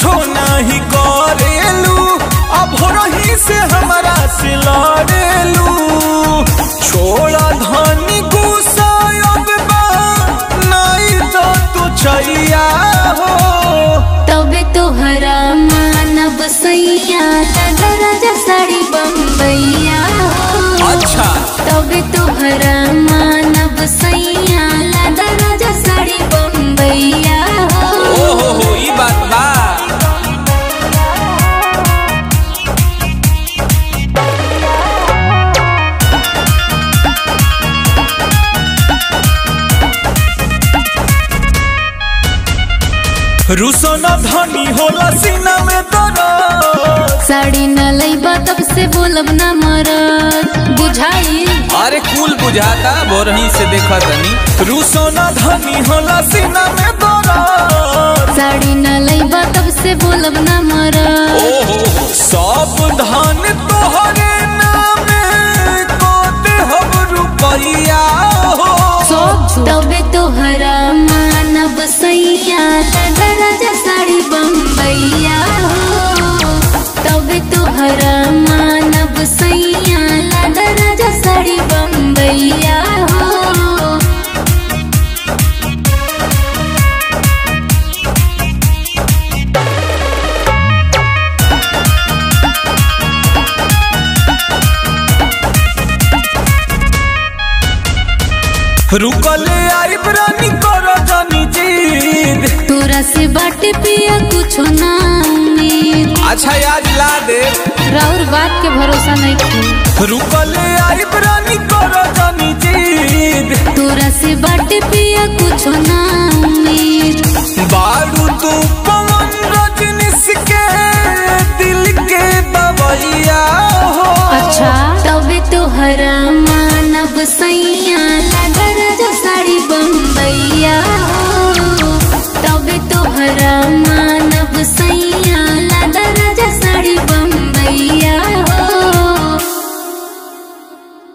कुछो नहीं करेलू अब रही से हमारा से लड़ेलू छोड़ा धनी गुस्सा अब बा नहीं तो तू छैया हो तबे तोहरा मानब सैया राजा साड़ी बम्बैया अच्छा तबे तोहरा मानब सैया राजा साड़ी बम्बैया ओ हो हो ई बात बा रुसो न धनी होला सीना में दर्द साड़ी न लैबा तब से बोलब न मरद बुझाई अरे कुल बुझाता बोरही से देखा तनी रूसो न धनी होला सीना में दर्द साड़ी न लैबा तब से बोलब न मरद ओहो सब धन तोहरे नामे कोते हम रुपैया हो तबे तोहरा मानब सैया राजा साड़ी बम्बैया तबे तोहरा मानब सैया राजा साड़ी बम्बैया रुकले आई प्राणी कर जानी जीद तोरा से बाटे पिया कुछो ना उम्मीद अच्छा आज ला दे राउर बात के भरोसा नहीं थी रुकले आई प्राणी कर जानी जीद तोरा से बाटे पिया कुछो ना